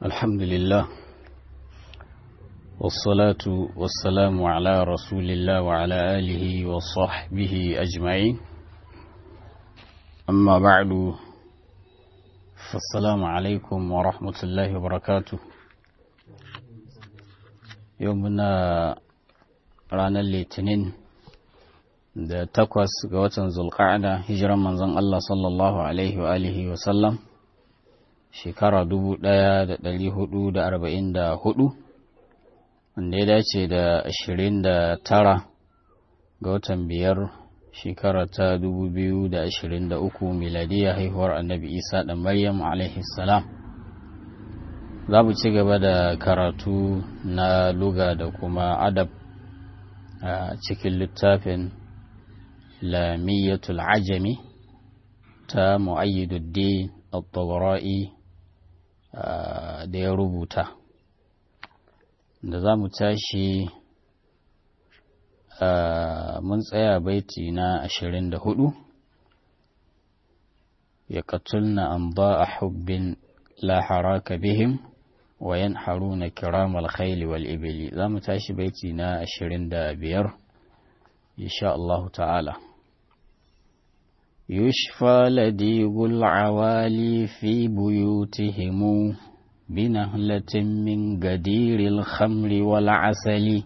الحمد لله والصلاة والسلام على رسول الله وعلى آله وصحبه أجمعين أما بعد فالسلام عليكم ورحمة الله وبركاته يومنا رانا الاثنين da takwas ga watan zulqa'ada hijiran manzon Allah sallallahu alaihi wa alihi wa sallam shekara dubu ɗaya da ɗari hudu da arba'in da hudu wanda ya dace da ashirin da tara ga watan biyar shekara ta dubu biyu da ashirin da uku miladiya haihuwar annabi isa da maryam alaihi salam za mu ci gaba da karatu na luga da kuma adab a cikin littafin lamiyatul ajami ta mu'ayyiduddin al-tabra'i da ya rubuta da za mu tashi mun tsaya baiti na ashirin da hudu ya katulna an ba a hubbin la haraka bihim wa yanharuna kiramal khayli wal ibili za mu tashi baiti na ashirin da biyar insha Allah ta'ala يشفى لديغ العوالي في بيوتهم بنهلة من قدير الخمر والعسل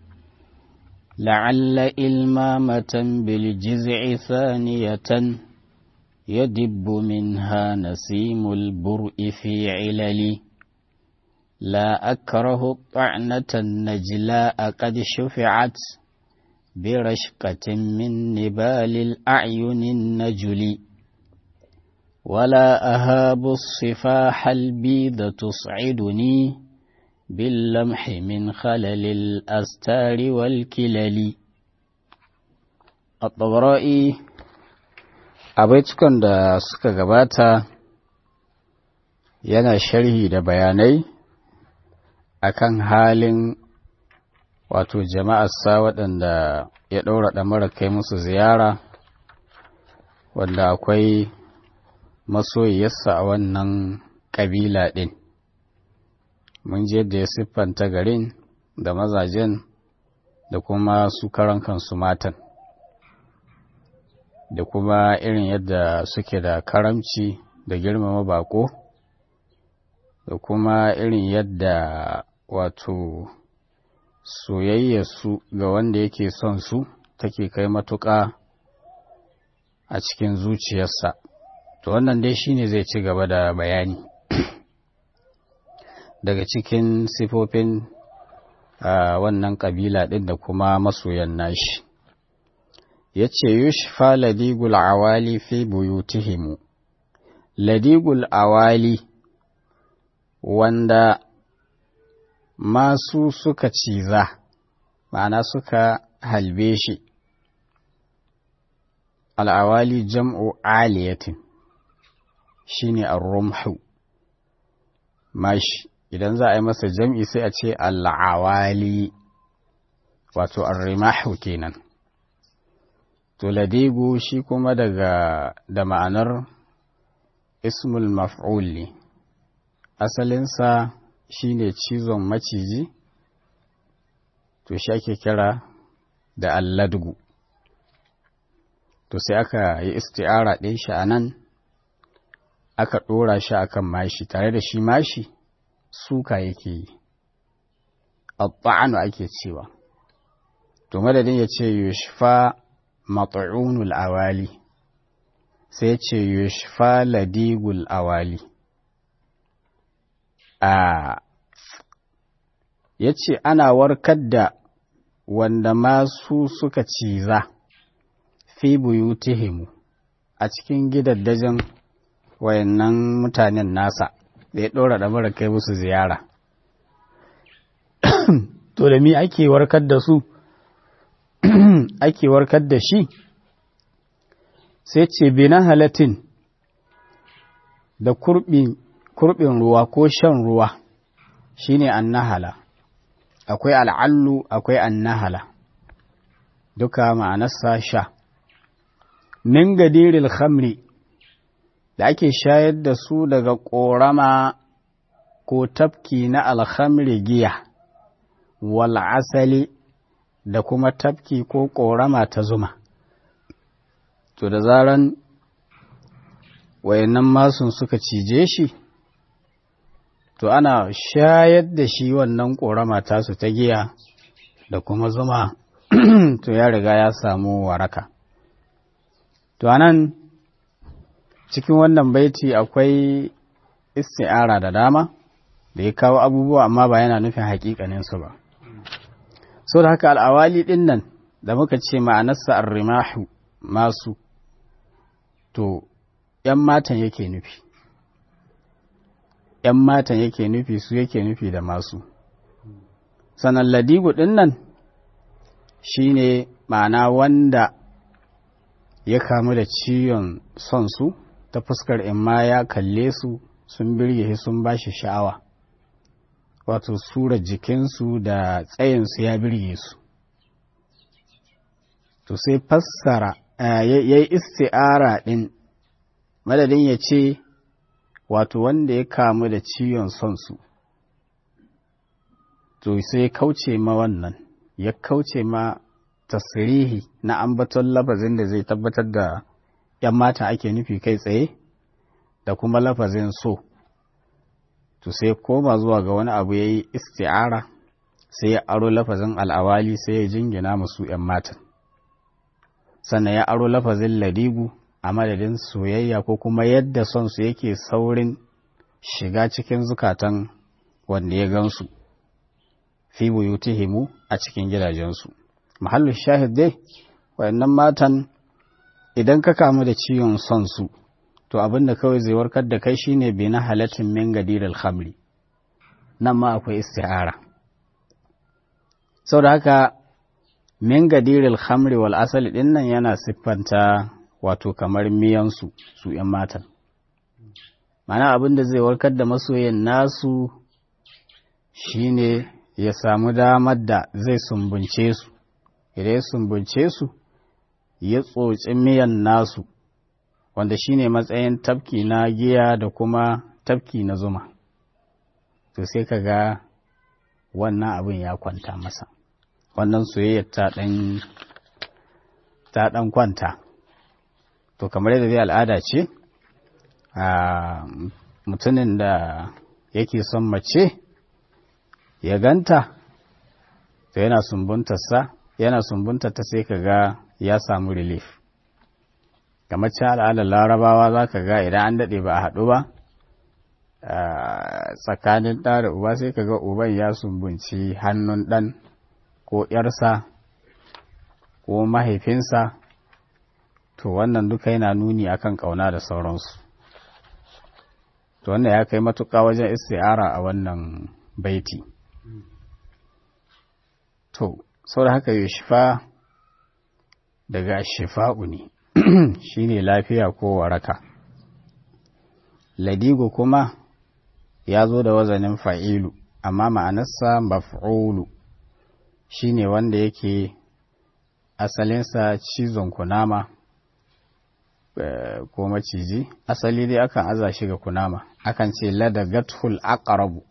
لعل إلمامة بالجزع ثانية يدب منها نسيم البرء في علل لا أكره الطعنة النجلاء قد شفعت برشقة من نبال الأعين النجل ولا أهاب الصفاح البيض تصعدني باللمح من خلل الأستار والكلل الطبرائي abaitukan da suka gabata yana sharhi da bayanai akan halin wato jama'arsa waɗanda ya ɗaura ɗamara kai musu ziyara wanda akwai masoyiyarsa a wannan ƙabila ɗin mun je da ya siffanta garin da mazajen da kuma su karan kansu matan da kuma irin yadda suke da karamci da girmama bako da kuma irin yadda wato soyayyarsu ga wanda yake son su take kai matuƙa a cikin zuciyarsa to wannan dai shine zai ci gaba da bayani daga cikin sifofin wannan ƙabila ɗin da kuma masoyan nashi ya ce yushfa ladigul awali fi buyutihimu ladigul awali wanda masu suka ciza ma'ana suka halbe shi al'awali jam'u aliyatin shi ne rumhu mashi idan za a yi masa jam'i sai a ce al'awali wato arrimahu kenan to ladigu shi kuma daga da ma'anar ismul maf'ul ne asalinsa shi ne cizon maciji to shi ake kira da alladgu to sai aka yi isti'ara ɗin shi a nan aka ɗora shi a kan mashi tare da shi mashi suka yake yi abba'anu ake cewa to madadin ya ce yushfa mat'unul awali sai ya ce yushfa ladigul awali a ya ce ana warkar da wanda masu suka ciza fi buyutihimu a cikin gidaddajin wayannan mutanen nasa da ya ɗora da mara kai musu ziyara to da mi ake warkar da su ake warkar da shi sai ce bina halatin da kurbi kurɓin ruwa ko shan ruwa shine annahala akwai al'allu akwai annahala duka ma'anarsa sha min gadiril khamri da ake shayar da su daga ƙorama ko tafki na alhamri giya wal asali da kuma tafki ko ƙorama ta zuma to da zaran wayannan masun suka cije shi to ana shayar da shi wannan ƙorama tasu ta giya da kuma zuma to ya riga ya samu waraka to anan cikin wannan baiti akwai isti'ara da dama da ya kawo abubuwa amma ba yana nufin haƙiƙaninsu ba so da haka al'awali ɗin nan da muka ce ma'anarsa arrimahu masu to ‘yan matan yake nufi ‘yan matan yake nufi su yake nufi da masu sannan ladigu ɗin nan shi ne ma'ana wanda ya kamu da ciwon son su ta fuskar imma ya kalle su sun birge sun ba shi sha'awa wato sura jikinsu da tsayinsu ya birge su to sai fassara ya yi isti'ara ɗin madadin ya ce wato wanda ya kamu da ciwon son su to sai kauce ma wannan ya kauce ma tasirihi na ambaton lafazin da zai tabbatar da ‘yan mata ake nufi kai tsaye da kuma lafazin so to sai koma zuwa ga wani abu ya yi isti'ara sai ya aro lafazin al'awali sai ya jingina musu ‘yan matan sannan ya aro lafazin ladigu a madadin soyayya ko kuma yadda son su yake saurin shiga cikin zukatan wanda ya gansu fi buyutihimu a cikin gidajensu mahallin shahid dai wayannan matan idan ka kamu da ciwon son su to abin da kawai zai warkar da kai shine bi na halatin min gadir alhamri nan ma akwai isti'ara sau da haka min gadir alhamri wal asali din nan yana siffanta wato kamar miyansu su ‘yan matan mana abin da zai warkar da masoyin nasu shine ya samu damar da zai sumbunce su idan ya sumbunce su ya tsotsi miyan nasu wanda shine matsayin tafki na giya da kuma tafki na zuma to sai ka ga wannan abin ya kwanta masa wannan soyayyar ta ɗan ta ɗan kwanta to kamar yadda zai al'ada ce a mutumin da yake son mace ya ganta to yana sumbuntarsa yana sumbuntarta sai ka ga ya samu relief kamar ci al'adar larabawa za ka ga idan an daɗe ba a haɗu ba tsakanin ɗa da uba sai ka ga uban ya sumbunci hannun ɗan ko ‘yarsa ko mahaifinsa to wannan duka yana nuni akan ƙauna da sauransu to wannan ya kai matuƙa wajen isti'ara a wannan baiti to sau da haka shifa daga shifa'u ne shine lafiya ko waraka ladigo kuma ya zo da wazanin fa'ilu amma ma'anarsa maf'ulu shine wanda yake asalinsa cizon kunama ko maciji asali dai akan aza shi ga kunama akan ce ladagatul aqrabu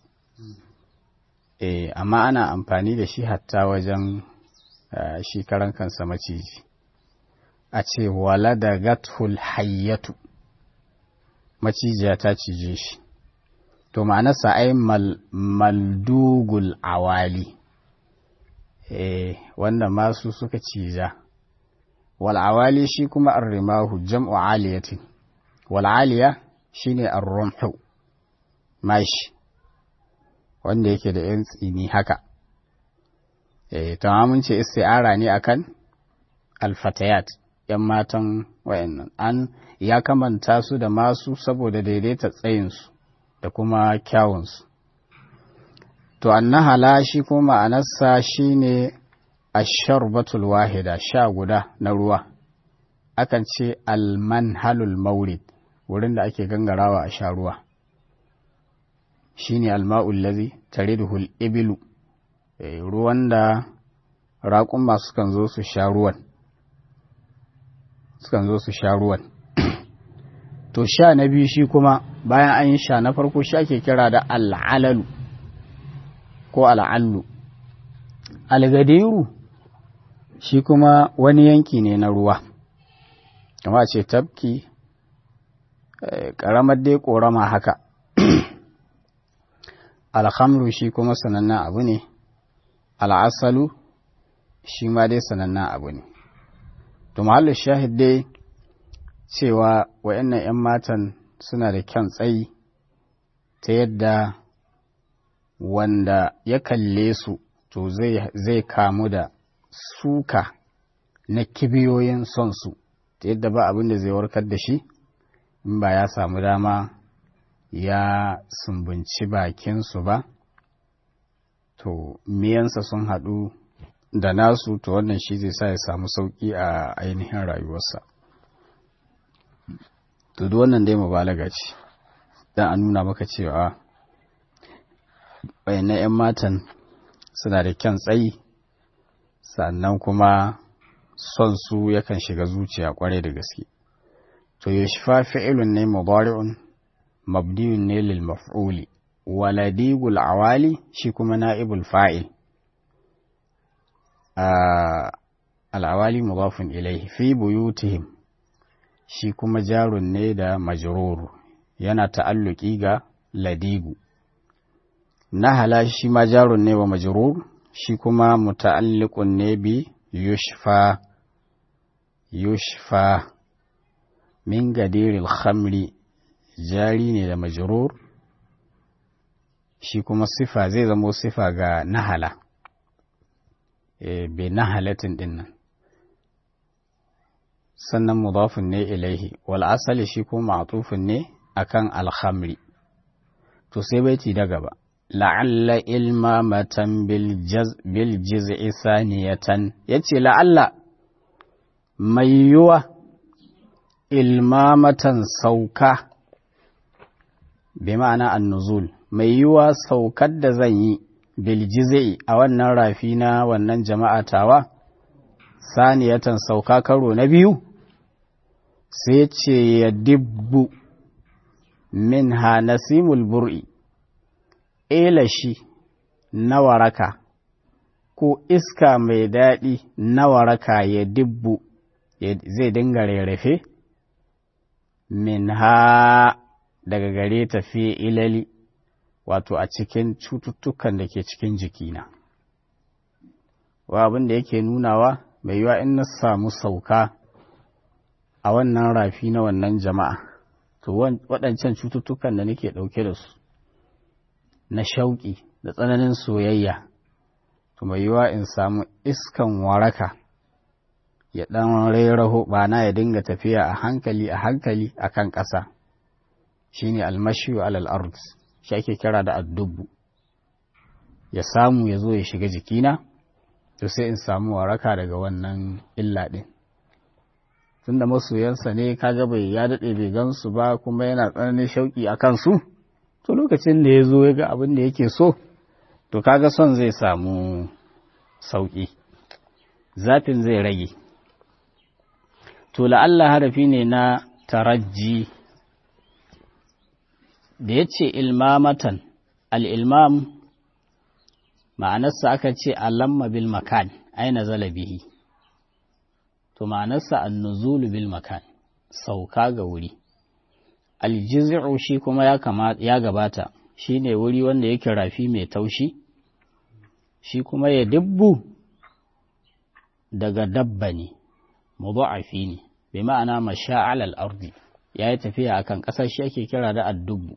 eh amma ana amfani da shi hatta wajen shi karan kansa maciji a ce waladagatul hayyatu macijiya ta cije shi to ma'anarsa ai maldugul awali eh wanda masu suka cija wal'awali shi kuma arrimahu jam'u aliyatin wal'aliya shi ne arrumhu mashi wanda yake da ‘yan tsini haka e, tamamin ce isti'ara ne akan alfatayat ‘yan matan wayannan an ya kamanta su da masu saboda daidaita tsayinsu da kuma kyawunsu to annahala shi kuma ma'anarsa shi ne asharbatul wahida sha guda na ruwa akan ce almanhalul maurid wurin da ake gangarawa a sha ruwa shine alma'ul ladhi tariduhul ibilu ruwan da raƙun masu kan zo su sha ruwan sukan zo su sha ruwan to sha na biyu shi kuma bayan an yi sha na farko shi ake kira da al'alalu ko al'allu algadiru shi kuma wani yanki ne na ruwa kama ce tafki ƙaramar dai ƙorama haka alhamru shi kuma sanannen abu ne al'asalu shi ma dai sanannen abu ne to mahallin shahid dai cewa wa'annan 'yan matan suna da kyan tsayi ta yadda wanda ya kalle su to zai kamu da suka na kibiyoyin son su ta yadda ba abin da zai warkar da shi in ba ya samu dama ya sumbunci bakinsu ba to miyansa sun haɗu da nasu to wannan shi zai sa ya samu sauƙi a ainihin rayuwarsa to duk wannan dai mubalaga ce don a nuna maka cewa wayannan 'yan matan suna da kyan tsayi sannan kuma son su yakan shiga zuciya kwarai da gaske to yushfa fi'ilun ne mudari'un mabdiyun ne lil maf'uli waladigul awali shi kuma na'ibul fa'il al'awali mudafun ilaihi fi buyutihim shi kuma jarun ne da majruru yana ta'alluki ga ladigu nahala shi ma jarun ne wa majrur shi kuma muta'alliqun ne bi yushfa yushfa min gadiril khamri jari ne da majrur shi kuma sifa zai zamo sifa ga nahala e, bi nahalatin dinnan sannan mudafin ne ilaihi wal asali shi kuma ma'tufin ne akan alhamri to sai baiti da gaba la'alla ilmamatan bil jiz'i saniyatan yace la'alla mai yiwa ilmamatan sauka bi ma'ana annuzul mai yiwa saukar da zan yi bil jiz'i a wannan rafi na wannan jama'a tawa saniyatan sauka karo na biyu sai ce ya dibbu min ha nasimul bur'i elashi na waraka ko iska mai daɗi na waraka ya dibbu zai dinga rarrafe min ha daga gare ta fi ilali wato a cikin cututtukan da ke cikin jikina wa abin da yake nunawa mai yiwa in na samu sauka a wannan rafi na wannan jama'a to waɗancan cututtukan da nake ɗauke da su na shauƙi da tsananin soyayya to mai yiwa in samu iskan waraka ya ɗan rairaho bana ya dinga tafiya a hankali a hankali a kan ƙasa shi ne almashiyu alal ard shi ake kira da addubu ya samu ya zo ya shiga jikina to sai in samu waraka daga wannan illa ɗin tunda masoyansa ne kaga bai ya daɗe bai gansu ba kuma yana tsananin shauƙi a kansu to lokacin da ya zo ya ga abin da yake so to kaga son zai samu sauƙi zafin zai rage to la'alla harafi ne na tarajji da ya ce ilmamatan al'ilmam ma'anarsa aka ce alamma bil makan aina zala bihi to ma'anarsa annuzulu bil makan sauka ga wuri aljizu shi kuma ya gabata shi ne wuri wanda yake rafi mai taushi shi kuma ya dubbu daga dabba ne mudu'afi ne bi ma'ana masha'al al-ardi yayi tafiya akan ƙasar shi ake kira da addubbu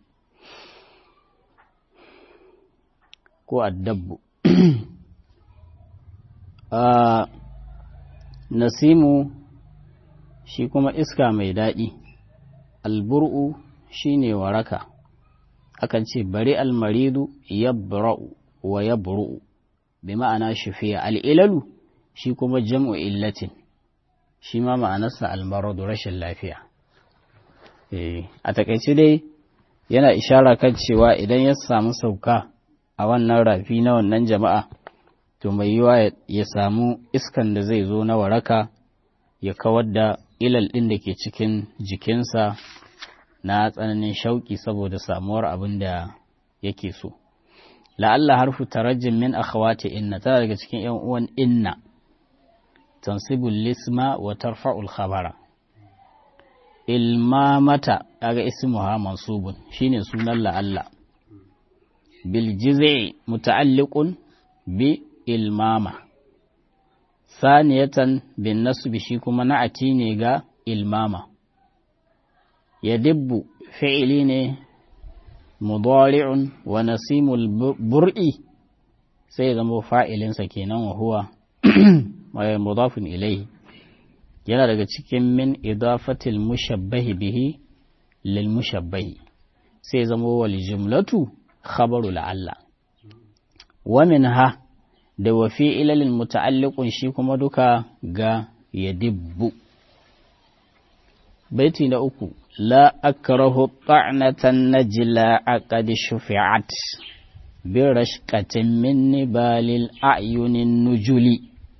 ko addabbu nasimu shi kuma iska mai daɗi albur'u shine waraka akan ce bari almaridu yabra'u wa yabru'u bi ma'ana shafiya al'ilalu shi kuma jam'u illatin shi ma ma'anarsa almaradu rashin lafiya a takaice dai yana ishara kan cewa idan ya samu sauka a wannan rafi na wannan jama'a to mai yiwa ya samu iskan da zai zo na waraka ya kawar da ilal ɗin da ke cikin jikinsa na tsananin shauƙi saboda samuwar abin da yake so la'alla harfu tarajjin min akhawati inna tana daga cikin yan uwan inna tansibul lisma wa tarfa'ul khabara ilmamata kaga ismuha mansubun shine sunan la'alla bil jiz'i muta'alliqun bi ilmama saniyatan bin nasbi shi kuma na'ati ne ga ilmama yadibbu fi'ili ne mudari'un wa nasimul bur'i sai zama fa'ilinsa kenan wa huwa mudafin ilaihi yana daga cikin min idafatil mushabbahi bihi lil mushabbahi sai zama wal jumlatu khabaru la'alla wa minha da wa fi ilalin muta'alliqun shi kuma duka ga yadibbu baiti na uku la akrahu ta'natan najla aqad shufi'at bi rashqatin min nibalil a'yunin nujuli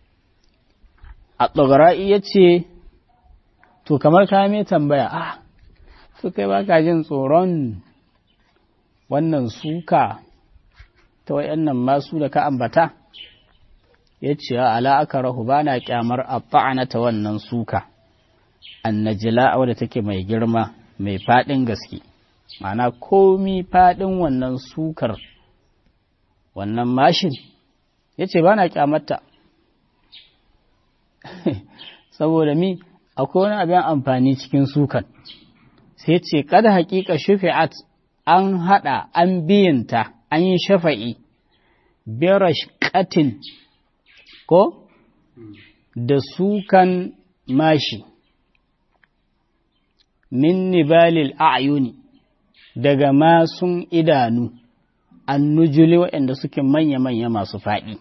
a tsogara'i ya ce to kamar ka mai tambaya ah to kai baka jin tsoron wannan suka ta wayannan masu da ka ambata ya ce ala aka rahu ba na kyamar a ta wannan suka annajila wadda take mai girma mai faɗin gaske ma'ana komi faɗin wannan sukar wannan mashin ya ce ba na kyamarta saboda mi akwai wani abin amfani cikin sukan sai ce kada hakika shufi'at an hada an biyanta an yi shafa'i birash katin ko da sukan mashi min nibalil a'yuni daga masun idanu annujuli waɗanda suke manya-manya masu faɗi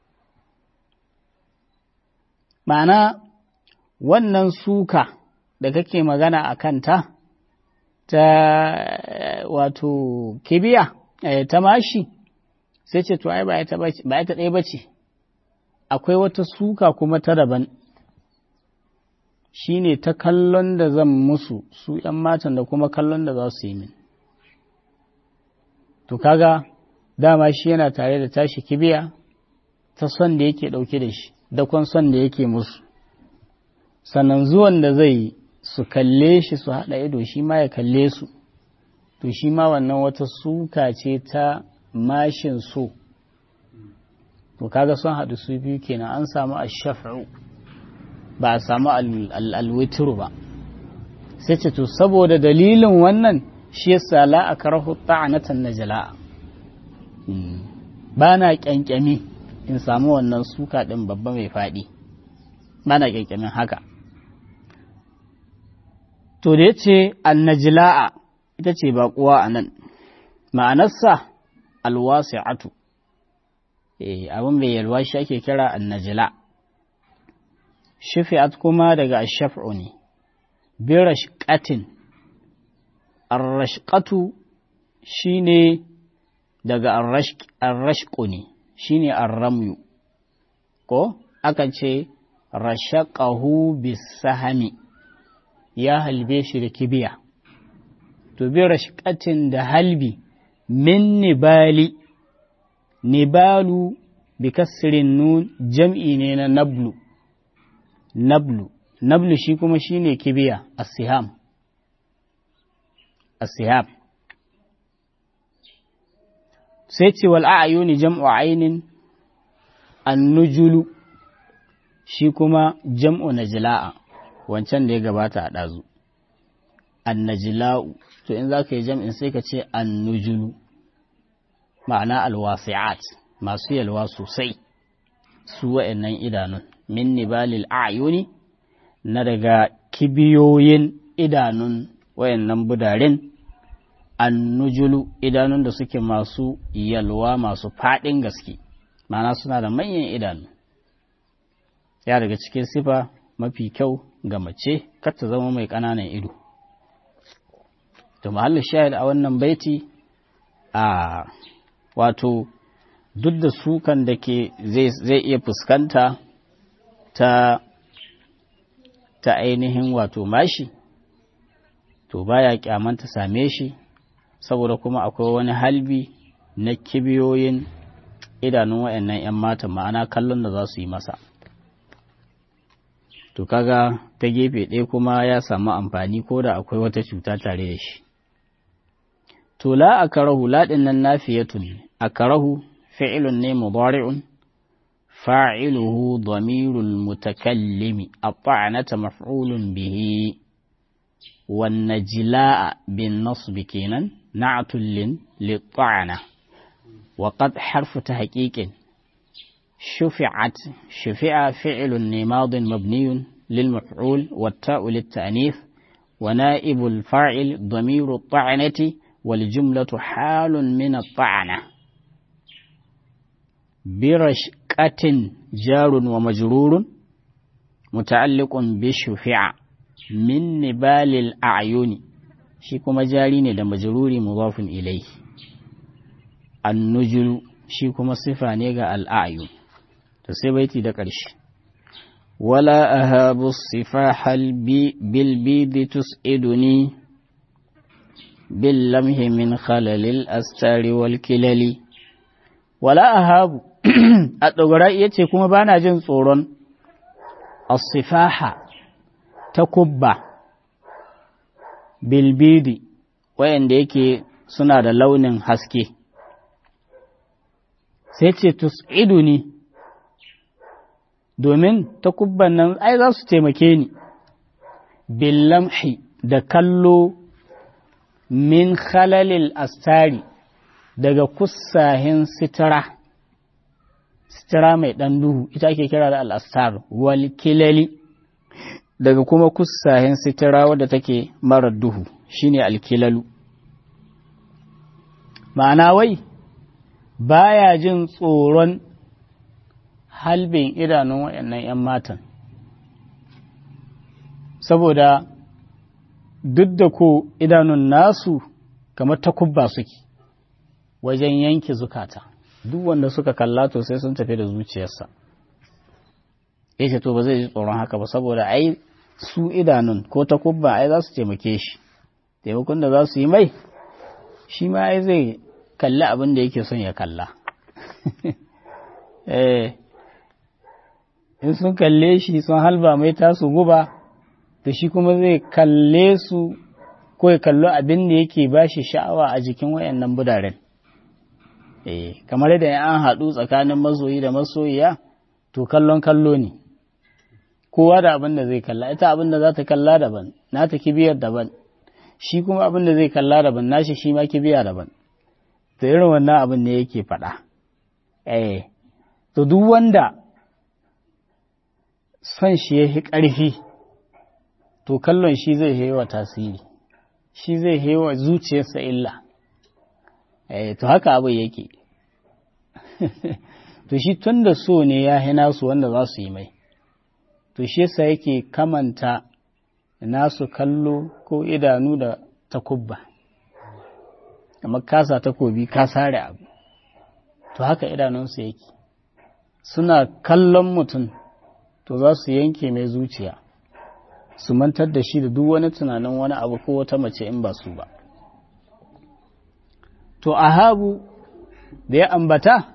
ma'ana wannan suka da kake magana a kanta ta wato kibiya ta mashi sai ce to ai ba ita ɗaya ba ce akwai wata suka kuma ta daban shi ne ta kallon da zan musu su ‘yan matan da kuma kallon da za su yi min to kaga dama shi yana tare da tashi kibiya ta son da yake ɗauke da shi dakon son da yake musu sannan zuwan da zai su kalle shi su haɗa ido shi ma ya kalle su to shi ma wannan wata suka ce ta mashin so to kaga sun haɗu su biyu kenan an samu ashaf'u ba a samu alwitru ba sai ce to saboda dalilin wannan shi yasa la akrahu ta'anatan najla ba na kyankyami in samu wannan suka ɗin babba mai faɗi ba na kyankyamin haka to da ya ce annajila'a ita ce baƙuwa a nan ma'anarsa alwasi'atu eh abin mai yalwa shi ake kira annajila shafi'at kuma daga ashaf'u ne birashqatin arrashqatu shine daga arrashqu ne shine arramyu ko akan ce rashaqahu bisahami ya halbe shi da kibiya to bi rashqatin da halbi min nibali nibalu bi kasrin nun jam'i ne na nablu nablu nablu shi kuma shine kibiya as-siham as-siham sai ce wal a'yuni jam'u ainin an-nujulu shi kuma jam'u najla'a wancan da ya gabata a ɗazu annajila'u to in za ka yi jam'in sai ka ce annujulu ma'ana alwasi'at masu yalwa sosai su wa'annan idanun min nibalil a'yuni na daga kibiyoyin idanun wayannan budarin annujulu idanun da suke masu yalwa masu faɗin gaske ma'ana suna da manyan idanu ya daga cikin sifa mafi kyau ga mace kar ta zama mai ƙananan ido to mahallin shahid a wannan baiti a wato duk da sukan da ke zai iya fuskanta ta ta ainihin wato mashi to baya kyamanta same shi saboda kuma akwai wani halbi na kibiyoyin idanun wayannan 'yan matan ma'ana kallon da za su yi masa to kaga ta gefe ɗaya kuma ya samu amfani ko da akwai wata cuta tare da shi to la a karahu laɗin nan nafiyatun a karahu fi'ilun ne mudari'un fa'iluhu damirul mutakallimi a ta'anata maf'ulun bihi wanne jila'a bin nasbi kenan na'atullin litta'ana wa qad harfu ta haƙiƙin شفعت شفع فعل ماض مبني للمفعول والتاء للتأنيث ونائب الفاعل ضمير الطعنة والجملة حال من الطعنة برشقة جار ومجرور متعلق بشفع من نبال الأعين شيكو مجارين لمجرور مضاف إليه النجل شيكو مصفة نيغا الأعين to sai baiti da ƙarshe wala ahabu sifahal bi bil bidi tus'iduni bil lamhi min khalalil astari wal kilali wala ahabu a dogara yace kuma bana jin tsoron as-sifaha ta kubba bil bidi wayanda yake suna da launin haske sai ce tus'iduni domin takubban nan ai za su taimake ni billamhi da kallo min khalalil astari daga kusahin sitara sitara mai ɗan duhu ita ake kira da al'astar wal kilali daga kuma kusahin sitara wadda take marar duhu shine alkilalu ma'ana wai baya jin tsoron halbin idanun waɗannan 'yan matan saboda duk da ko idanun nasu kamar takubba suke wajen yanke zukata duk wanda suka kalla to sai sun tafi da zuciyarsa yace to ba zai ji tsoron haka ba saboda ai su idanun ko takubba ai za su taimake shi taimakon da za su yi mai shi ma ai zai kalli abin da yake son ya kalla eh in sun kalle shi sun halba mai tasu guba da shi kuma zai kalle su ko ya kallo abin da yake ba shi sha'awa a jikin wayannan budaren eh kamar yadda an haɗu tsakanin masoyi da masoyiya to kallon kallo ne kowa da abin da zai kalla ita abin da za ta kalla daban na ta kibiyar daban shi kuma abin da zai kalla daban nashi shi ma kibiya daban to irin wannan abin ne yake faɗa eh to duk wanda son shi ya fi ƙarfi to kallon shi zai hewa tasiri shi zai hewa zuciyarsa illa eh to haka abin yake to shi tun da so ne ya hina su wanda za su yi mai to shi yasa yake kamanta nasu kallo ko idanu da takubba kamar kasa takobi ka sare abu to haka idanunsu yake suna kallon mutum to za su yanke mai zuciya su mantar da shi da duk wani tunanin wani abu ko wata mace in ba su ba to ahabu da ya ambata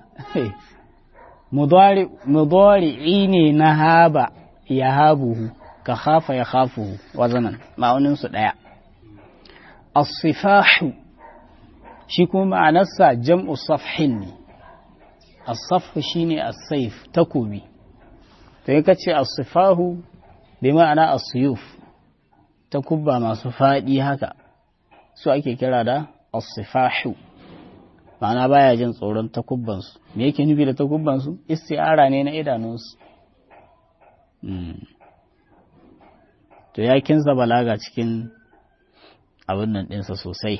mudari'i ne na haba ya habuhu ka hafa ya hafuhu wazanan ma'auninsu ɗaya asifahu shi kuma ma'anarsa jam'u safhin ne asafhu shine as-saif takobi to yi kace asifahu bai ma'ana asuyuf takubba masu faɗi haka su ake kira da asifahu ma'ana baya jin tsoron takubbansu me yake nufi da takubbansu isti'ara ne na idanunsu to ya kinsa balaga cikin abin nan ɗinsa sosai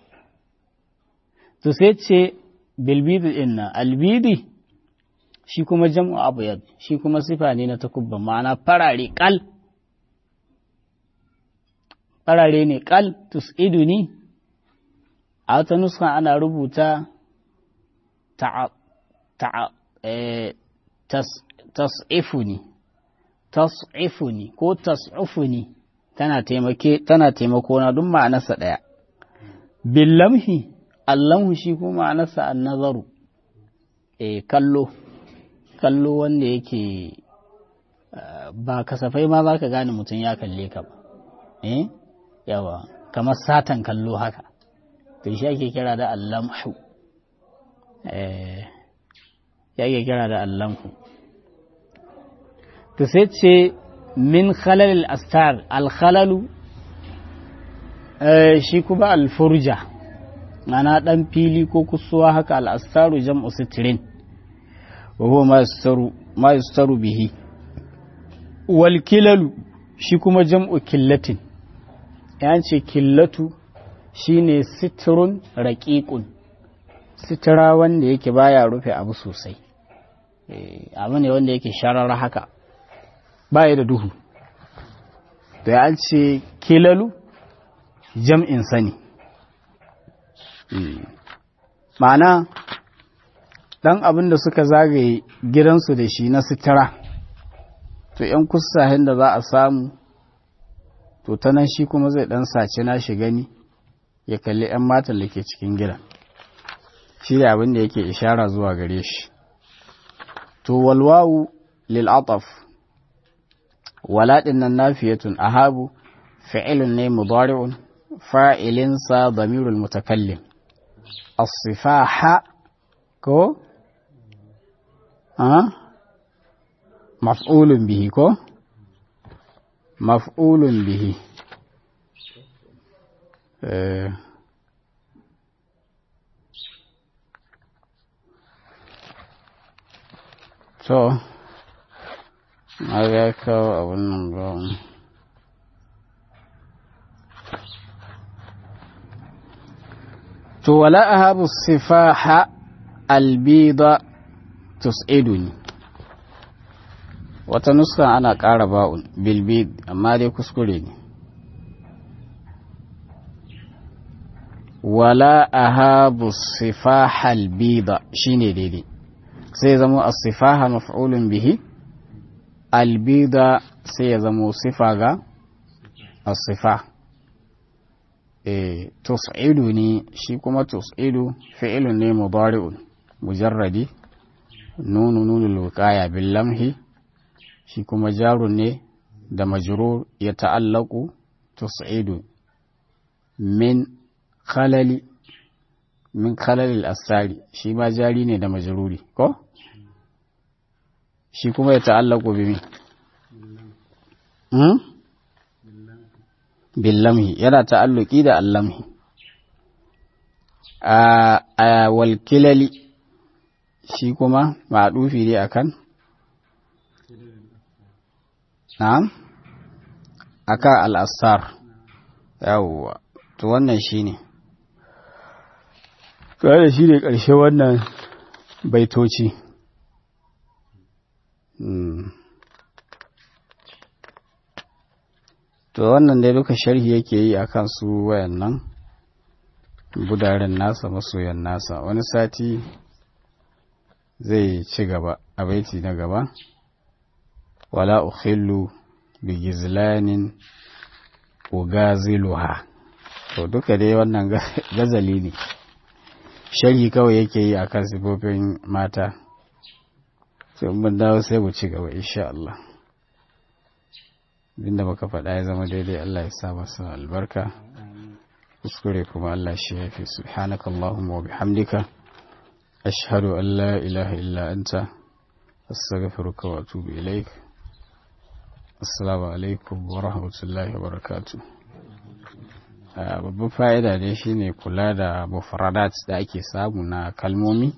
to sai ce bilbidi ɗin nan albidi shi kuma jam'u abuyad shi kuma sifa ne na takubban ma'ana farare kal farare ne kal tus'iduni a wata nuska ana rubuta tas'ifuni tas'ifuni ko tas'ufuni tana taimake tana taimako na duk ma'anarsa ɗaya billamhi allamhu shi kuma ma'anarsa annazaru eh kallo kallo wanda yake ba kasafai ma za ka gane mutum ya kalle ka ba eh yawa kamar satan kallo haka to shi ake kira da allamhu eh ya ake kira da allamhu to sai ce min khalalil astar alkhalalu shi kuma alfurja mana dan fili ko kusuwa haka al'astaru jam'u sitirin wa huwa ma yustaru bihi wal kilalu shi kuma jam'u killatin ya ce killatu shine sitirun raƙiƙun sitira wanda yake baya rufe abu sosai abu ne wanda yake sharar haka baya da duhu da ya ce kilalu jam'in sani ma'ana ɗan abin da suka zagaye gidansu da shi na sitira to ‘yan kusahin da za a samu to ta nan shi kuma zai ɗan sace na shi gani ya kalli ‘yan matan da ke cikin gidan shi da abin da yake ishara zuwa gare shi to walwawu lil'ataf walaɗin nan nafiyatun ahabu fi'ilun ne mudari'un fa'ilinsa damirul mutakallim as-sifaha ko a maf'ulun bihi ko maf'ulun bihi to na ga kawo abin nan ba to wala ahabu sifaha albida tus'iduni wata nuska ana ƙara ba'un bilbid amma dai kuskure ne wala ahabu sifaha albida shine daidai sai zama as-sifaha maf'ulun bihi albida sai ya zama sifa ga as-sifa eh tus'idu ne shi kuma tus'idu fi'ilun ne mudari'un mujarradi nunu nunul wiqaya bil lamhi shi kuma jarun ne da majrur ya ta'allaku tus'idu min khalali min khalalil asari shi ma jari ne da majruri ko shi kuma ya ta'allaku bi min hmm? billamhi yana ta'alluki da allamhi a walkilali shi kuma ma'adufi ne akan na'am akan al'asar yawwa to wannan shi ne da shi ne ƙarshe wannan baitoci to wannan dai duka sharhi yake yi a kan su wayannan budaren nasa masoyan nasa wani sati zai ci gaba a baiti na gaba wala ukhillu bi gizlanin ugaziluha to duka dai wannan gazali ne sharhi kawai yake yi a kan sifofin mata sai mun dawo sai mu ci gaba insha Allah abinda muka faɗa ya zama daidai Allah ya sa masa albarka kuskure kuma Allah shi ya fi subhanaka Allahumma wa bihamdika ashhadu an la ilaha illa anta astaghfiruka wa atubu ilaik assalamu alaikum wa rahmatullahi wa barakatuh babban fa'ida ne shine kula da mufradat da ake samu na kalmomi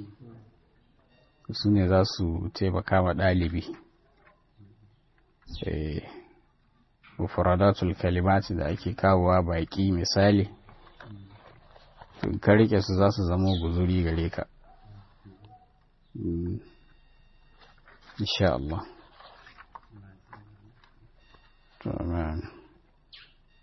su ne za su taimaka wa ɗalibi mufradatul kalimati da ake kawowa baki misali ka rike su za su zama guzuri gare ka insha Allah